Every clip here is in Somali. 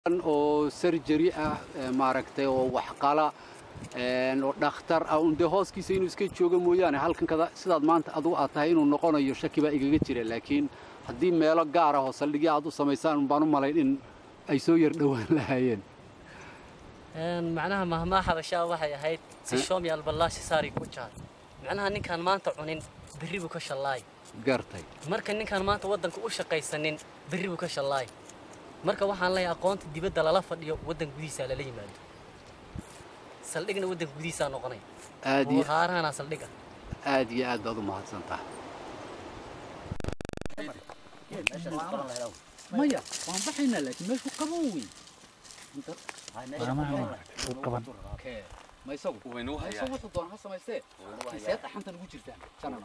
oo sarjari ah maaragtay oo waxqala oo dhakhtar ah un dee hooskiisa inuu iska joogo mooyaane halkan kada sidaad maanta adugu aad tahay inuu noqonayo shaki baa igaga jira laakiin haddii meelo gaar ah oo saldhigya aad u samaysaan baan u malayn in ay soo yar dhowaan lahaayeen macnaha mahmaa xabashaa waxay ahayd si shoomi alballaashi saari ku jaar macnaha ninkaan maanta cunin berri buu ka shallaay gartay marka ninkaan maanta waddanka u shaqaysanin berri buu ka shallaay marka waxaan leeyahay aqoonta dibadda lala fadhiyo waddanka gudihiisa lala yimaado saldhigna waddanka gudihiisaa noqonay aad iyo haarahana saldhiga aad iyo aad baad u mahadsan tahay maya waan baxaynaa laakiin meeshu qabow wey ma isagu ma isagu wuxuu doona ha samaystee see dhaxantan ugu jirtaan janana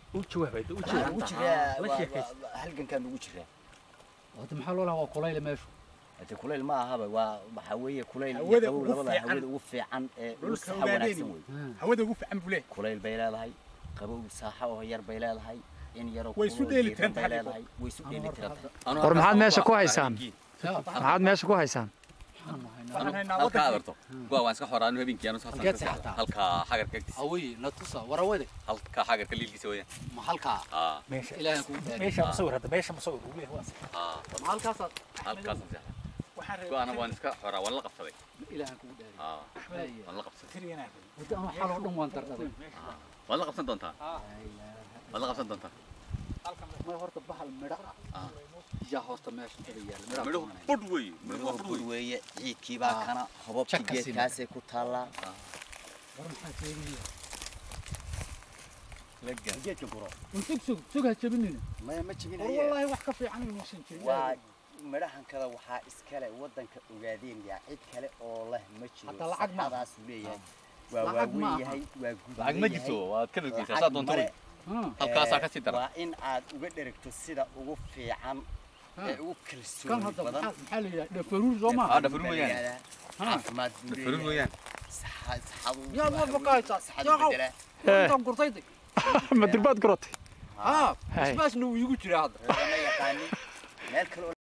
halgankaan ugu jiraa wada maxaa loo lahaa waa kulayle meeshu hade kulayl ma ahaba waa waxaa weeye kulayl iyo Hawada qabow ugu labada fiican. hawada ugu fiican ee ugu Dhulka saxa wanaagsan ogaadeen. wey hawada ugu fiican buu leeyahay kulayl bay leedahay qabow saaxa oo yar bay leedahay in yaroo Way isu kulul dheeli diiran bay tiran tahay. leedahay way isu dheeli tiran tahay war maxaad meesha ku haysaan yaa maxaad meesha ku haysaan waxaan haynaa halkaa waddankii adarto goa waan iska xoraanu habeenkii anu Halkeed seexataa? halkaa xagarka agtiisa awey na tusa warawade halkaa xagarka liilkiisa weeyaan ma halkaa aa meesha ilaahay kugu dhaari meesha musawir hadda meesha musawir uu leeyahay waa aa ma halkaasaad halkaasaan seexda waxaan go'aana waan iska xoraa waan la qabsaday ilaahay kugu dhaari aa waan la qabsaday tiriyana wada ama xaloo dhan waan dardhaday waad la qabsan doontaa waad la qabsan doontaa ma horta bahal midho ah Ah. yaa hoosta meesha kada yaala midhuhu midhaha budh weeye midhuhu waa Midhuhu budh bur weeye weeye ciidkii baa Ah. kana hobobkii Jaka sina. geedkaasay ku taallaa war maxaa sheegaya geedka guro sug sug sug ha jabinina maya ma war jebinaye wallaahi wax ka fiican inuusan jirin waa midhahan kada waxaa iskale waddanka ogaadeen yaa cid kale oo leh ma jiro Hataa lacag ma aha. saxadaasuu leeyahay waa Lacag ma waaweyn aha. yahay waa guduudan lacag ma yahay. jirto waad ka dhageysaa Lacag saa doonta male. wey Ah, halkaasaa Ee, ka sii dara waa in aad uga dheragto sida ugu fiican ah. ee ugu kan kalsooni hadda badan maxaa maxaa la yidhaha dhafaruur soo aa maaha dhafaruur weeyaan caafimaad buu dhafaruur leeyahay weeyaan saxa- saxadu Yaa waxa waa weeye, baqaysaa. saxadu Yaa qaw. bedela. intaan gurtayday ma dirbaad garatay haa Hay. isbaasna wuu iigu jiraa hadda Reerama yaqaanin meel kale oo